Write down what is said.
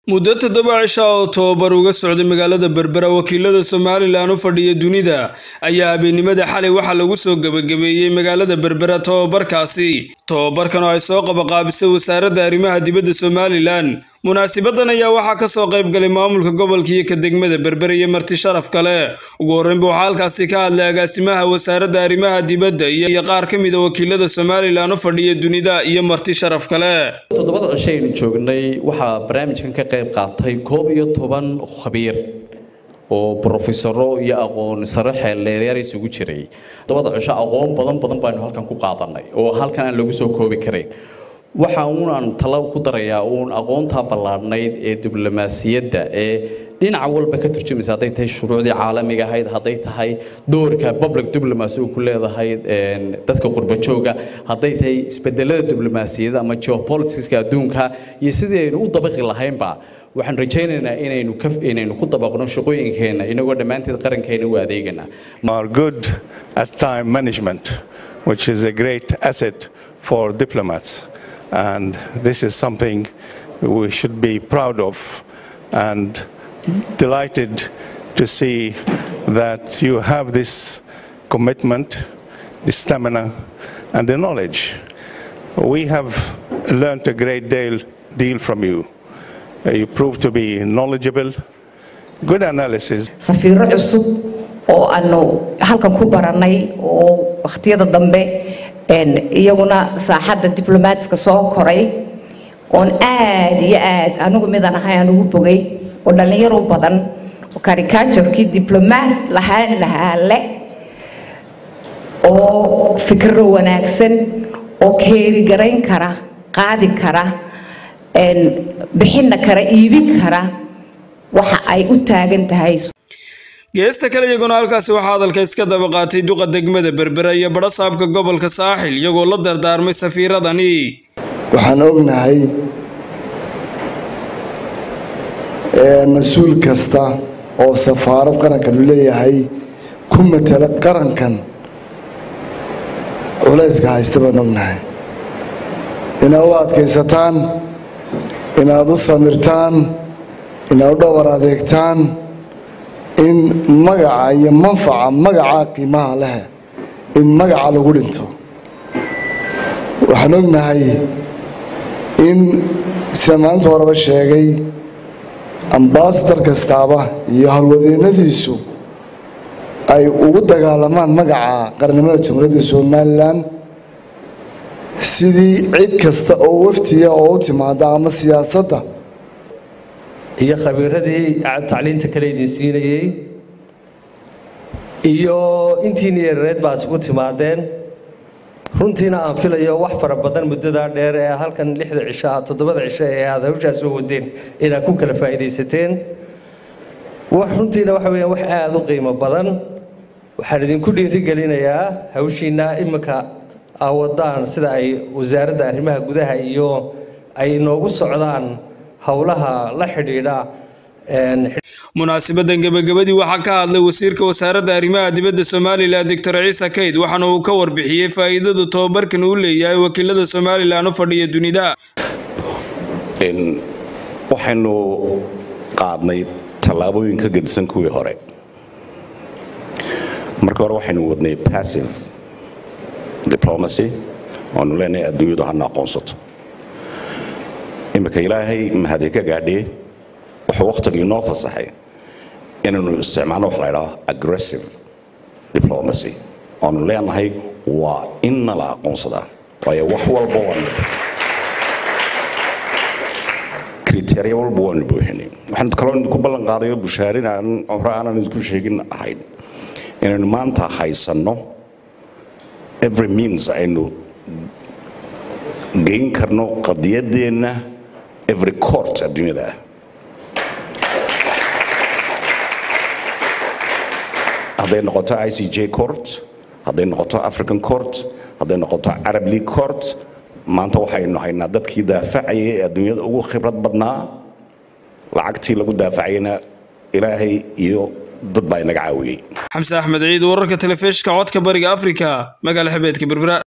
muddo toddoba cisha oo tobabar uga socday magaalada berbera wakiilada somalilan u fadhiya dunida ayaa habeennimada xalay waxaa lagu soo gebagabeeyey magaalada berbera tobabarkaasi tobabarkan oo ay soo qabaqaabisay wasaaradda arrimaha dibadda somalilan munaasibadan ayaa waxaa ka soo qayb galay maamulka gobolka iyo ka degmada berbera iyo marti sharaf kale ugu horreynba waxaa halkaasi ka hadlay agaasimaha wasaaradda arrimaha dibadda iyo qaar ka mid a wakiilada somalilan u fadhiya dunida iyo marti sharaf kale toddobada cisho aynu joognay waxaa barnaamijkan ka qayb qaatay koob iyo toban khabiir oo brofesaro iyo aqoon sare xeeldheereer isugu jiray toddobada cisho aqoon badan badan baanu halkan ku qaadanay oo halkan aan lagu soo koobi karayn waxa uunaan talo ku darayaa uun aqoontaa ballaadhnayd ee diblomaasiyadda ee dhinaca walba ka turjumaysa hadday tahay shuruucdii caalamiga ahayd hadday tahay doorka public diplomacy uu ku leedahay dadka qurbajooga hadday tahay isbedelada diblomaasiyadda ama geopoliticska adduunka iyo sidii aynu u dabaqi lahaynba waxaan rajaynaynaa inaynu ka inaynu ku dabaqno shaqooyinkeena inagoo dhammaanteed qarankeena u adeegana are good at time management which is a great asset for diplomats and this is something we should be proud of and delighted to see that you have this commitment, the stamina, and the knowledge. We have learned a great deal, deal from you. You prove to be knowledgeable, good analysis. safiiro cusub oo aanu halkan ku baranay oo wakhtiyada dambe iyaguna saaxadda diblomaatska soo koray oon aad iyo aad anigu midaan ahay aan ugu bogay oo dhallinyaro badan oo karikaturkii diblomaat lahaan lahaa le oo fikro wanaagsan oo keerigarayn kara qaadi kara bixinna kara iibin kara waxa ay u taagan tahay geesta kale iyaguna halkaasi waxaa hadalka iska daba qaatay duqa degmada berbera iyo badho saabka gobolka saaxil iyagoo la dardaarmay safiiradani waxaan ognahay mas-uul kasta oo safaarad qarankan u leeyahay ku matala qarankan culayska haysta baan ognahay inaad u adkaysataan inaad u samirtaan inaad u dhowar adeegtaan in magaca iyo manfaca magaca qiimaha leh in magaca lagu dhinto waxaan ognahay in sida maalinta horeba sheegay ambasadar kastaaba iyo howlwadeennadiisu ay ugu dagaalamaan magaca qarnimada jamhuuriyadda somalilan sidii cid kasta oo waftiya oo u timaada ama siyaasadda iyo khabiiradii tacliinta kale idin siinayey iyo intiina yareed baa isugu timaadeen runtiina aan filayo wax fara badan muddadaa dheer ee halkan lixda cisho ah toddobada cisho ee aad hawshaas soo wadeen inaad ku kala faa'iidaysateen runtiina waxa weeyaan wax aada u qiimo badan waxaan idinku dhiirigelinayaa hawshiina iminka aa wadaan sida ay wasaaradda arrimaha gudaha iyo ay inoogu socdaan howlaha la xidhiidha munaasibadan gebagabadii waxaa ka hadlay wasiirka wasaaradda arrimaha dibadda somalilan doctor ciise kayd waxaana uu ka warbixiyey faa'iidada tobabarkan uu leeyahay wakiilada somalilan u fadhiya dunida waxaynu qaadnay tallaabooyin ka gedisan kuwii hore markii hore waxaynu wadnay passive diplomacy oonu leenahay adduunyadu hana aqoonsato iminka ilaahay mahadi ka gaadhiye wuxuu wakhtigii noo fasaxay inaynu isticmaalno wax la ydhaho aggressive diplomacy oonu leenahay waa in nala aqoonsadaa waayo wax walba waanu kriteria walba waanu buuxinay waxaan kaloo idinku ballan qaadayo bushaarin aan hore aanan idinku sheegin ahayn inaynu maanta haysanno every means aynu geyn karno qadiyadeenna every court adduunyada ah hadday noqoto i c j court hadday noqoto african court hadday noqoto arab league court maanta waxaynu haynaa dadkii daafacayay ee adduunyada ugu khibrad badnaa lacagtii lagu daafacayna ilaahay iyo dad baa inaga caawiyey xamse axmed ciid wararka telefishka codka bariga afrika magaala xabeedka berbera